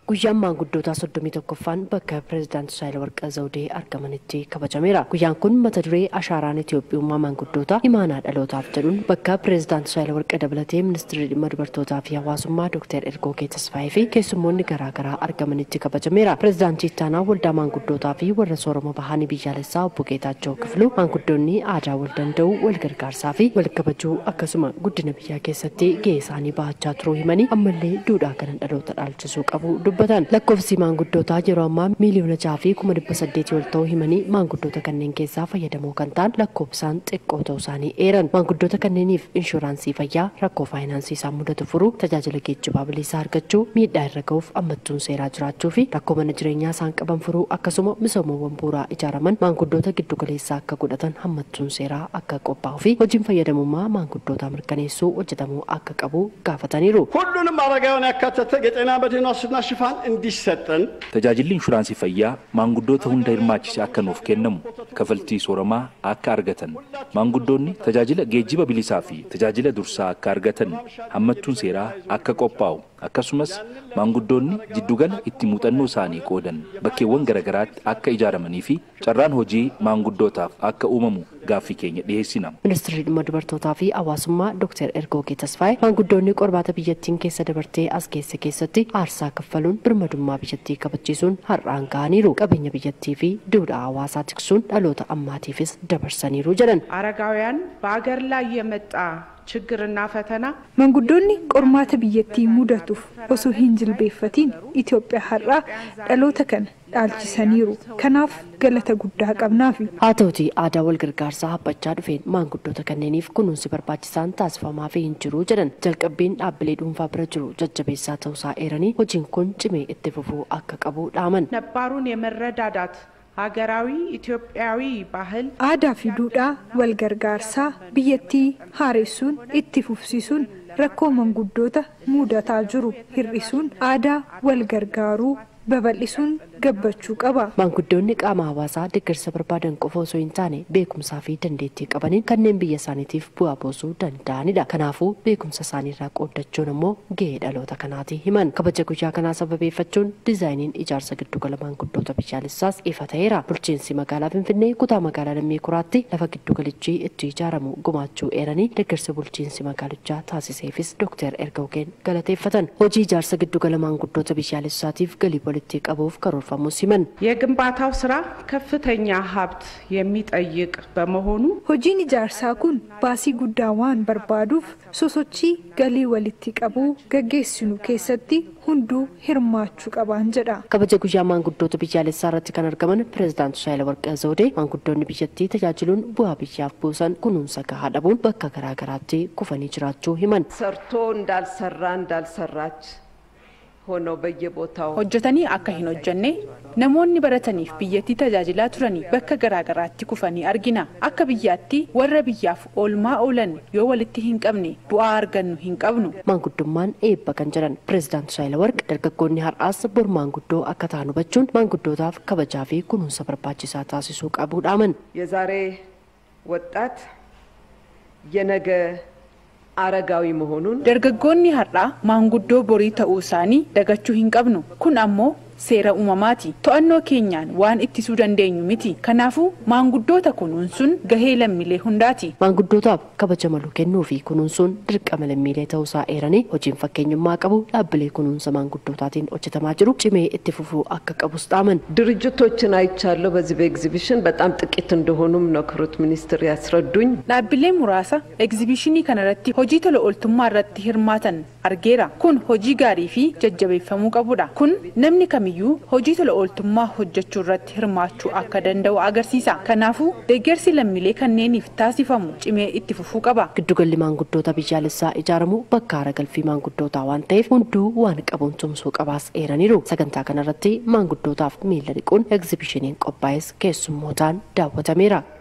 Guyyaan maanguddoota soddomii tokkoffaan bakka pireezidaanti Saahilawarqi Zawudee argamanitti kabajameera. Guyyaan kun mata duree ashaaraan Itoophiyummaa maanguddoota imaanaa dhalootaaf jedhuun bakka pireezidaanti Saahilawarqi dabalatee ministeerri dhimma dubartootaa fi hawaasummaa Dr. Ergoogee Tasfaayee fi keessummoonni garaagaraa argamanitti kabajameera. Pireezidaantii ittaanaa waldaa maanguddootaa fi warra sooroma bahanii biyyaalessaa obbo Geetaachoo Kifluu maanguddoonni aadaa wal danda'uu wal gargaarsaa fi wal kabajuu akkasuma guddina biyyaa keessatti gahee isaanii bahachaa turuu himanii ammallee duudhaa kana dhaloota dhaalchisuu qabu dubbatan. Lakkoofsi maanguddootaa yeroo ammaa miiliyoona jaha fi kuma dhibba saddeetii ol ta'uu himanii maanguddoota kanneen keessaa fayyadamoo kan ta'an lakkoofsaan xiqqoo ta'uu isaanii eeran. Maanguddoota kanneeniif inshuraansii fayyaa rakkoo faayinaansii isaan mudatu furuu tajaajila geejjibaa bilisaa argachuu miidhaa irra ga'uuf ammattuun seeraa jiraachuu fi rakkoo mana jireenyaa isaan qaban furuu akkasuma misoomawwan bu'uuraa ijaaraman maanguddoota giddu galeessaa akka godhatan hammattuun seeraa akka qophaa'uu fi hojiin fayyadamummaa maanguddootaa mirkaneessuu hojjetamuu akka qabu gaafataniiru. ሁሉንም አረጋውያን ያካተተ የጤና መድህን ዋስትና ሽፋን እንዲሰጠን Tajaajilli inshuraansii fayyaa maanguddoota hunda hirmaachise akka nuuf kennamu kafaltii sooramaa akka argatan maanguddoonni tajaajila geejjiba bilisaa fi tajaajila dursaa akka argatan hammattuun seeraa akka qophaa'u akkasumas maanguddoonni jiddugala itti muuxannoo isaanii qoodan bakkeewwan garagaraatti akka ijaaramanii fi carraan hojii maanguddootaaf akka uumamu gaaffii keenya dhiyeessina. Ministeerri dhimma dubartootaa fi hawaasummaa Dr. Ergoogee Tasfaayee maanguddoonni qormaata biyyattiin keessa dabartee as keessa keessatti aarsaa kaffaluun birmadummaa biyyattii kabachiisuun har'aan ga'aniiru. Qabeenya biyyattii fi duudhaa hawaasaa tiksuun dhaloota ammaatiifis dabarsaniiru jedhan. አረጋውያን በአገር ላይ የመጣ ችግርና ፈተና Maanguddoonni qormaata biyyattii mudatuuf osoo hin jilbeeffatiin Itoophiyaa har'aa dhaloota kana dhaalchisaniiru. Kanaaf galata guddaa qabnaafi. Haa ta'uti aadaa wal gargaarsaa haphachaa dhufeen maanguddoota kanneeniif kunuunsi barbaachisaan taasifamaa fi hin jiru jedhan jalqabbiin dhaabbilee dhuunfaa bira jiru jajjabeessaa ta'uusaa eeranii hojiin kun cimee itti fufuu akka qabu dhaaman. ነባሩን የመረዳዳት ሀገራዊ ኢትዮጵያዊ ባህል Aadaa fi duudhaa wal gargaarsaa biyyattii haaressuun itti fufsiisuun rakkoo maanguddoota mudataa jiru hir'isuun aadaa wal gargaaruu babal'isuun gabbachuu qaba. Maanguddoonni qaama hawaasaa deeggarsa barbaadan qofa osoo hin taane beekumsaa fi dandeettii qabaniin kanneen biyya isaaniitiif bu'aa buusuu danda'anidha. Kanaafuu beekumsa isaaniirraa qooddachuun immoo gahee dhaloota kanaati himan. Kabaja guyyaa kanaa sababeeffachuun diizaayiniin ijaarsa giddugala maanguddoota biyyaalessaas ifa ta'eera. Bulchiinsi magaalaa Finfinnee kutaa magaalaa Lammii Kuraatti lafa giddugalichi itti ijaaramu gumaachuu eeranii deeggarsa bulchiinsi magaalichaa taasiseefis Dr. Ergoogeen galateeffatan. Hojii ijaarsa giddugala maanguddoota biyyaalessaatiif galii walitti qabuuf karoorfamu siman. የግንባታው ስራ ከፍተኛ ሀብት የሚጠይቅ በመሆኑ Hojiin ijaarsaa kun baasii guddaa waan barbaaduuf sosochii galii walitti qabuu gaggeessinu keessatti hunduu hirmaachuu qabaan jedha. kabaja guyyaa maanguddoota biyyaalessaa irratti kan argaman pireezidaanti Saahilawarqi Zawudee maanguddoonni biyyattii tajaajiluun bu'aa biyyaaf buusan kunuunsa gahaa dhabuun bakka garaagaraatti kufanii jiraachuu himan. ሰርቶ እንዳልሰራ እንዳልሰራች ሆነው በየቦታው hojjetanii akka hin hojjenne namoonni barataniif biyyattii tajaajilaa turanii bakka garaagaraatti kufanii argina akka biyyaatti warra biyyaaf oolmaa oolan yoo walitti hin qabne bu'aa argannu hin qabnu Maanguddummaan eebba kan jedhan pireezidaanti Saahilawarqi dargaggoonni har'aas bor maanguddoo akka ta'an hubachuun maanguddootaaf kabajaa fi kunuunsa barbaachisaa taasisuu qabuu dhaaman. የዛሬ ወጣት የነገ አረጋዊ መሆኑን dargaggoonni har'aa maanguddoo borii ta'uu isaanii dagachuu hin qabnu kun ammoo seera uumamaati to'annoo keenyaan waan ittisuu dandeenyu miti kanaafuu maanguddoota kunuunsuun gahee lammiilee hundaati Maanguddootaaf kabaja malu kennuu fi kunuunsuun dirqama lammiilee ta'uusaa eeranii hojiin fakkeenyummaa qabu dhaabbilee kunuunsa maanguddootaatiin hojjetamaa jiru cimee itti fufuu akka qabus dhaaman. ድርጅቶችን አይቻለሁ በዚህ በኤግዚቢሽን በጣም ጥቂት እንደሆኑም ነው ክብርት ሚኒስትር ያስረዱኝ። dhaabbilee muraasa egzibishinii kanarratti hojii tola ooltummaa irratti hirmaatan argeera kun hojii gaarii fi jajjabeeffamuu qabudha kun namni kamiyyuu hojii tola ooltummaa hojjechuu irratti hirmaachuu akka danda'u agarsiisa kanaafuu deeggarsi lammiilee kanneeniif taasifamu cimee itti fufuu qaba Giddugalli maanguddoota biyyaalessaa ijaaramu bakka haara galfii maanguddootaa waan ta'eef hunduu waan qabuun tumsuu qabaas eeraniiru. Sagantaa kanarratti maanguddootaaf miila dhiquun egzibishiniin qophaa'es keessummootaan daawwatameera.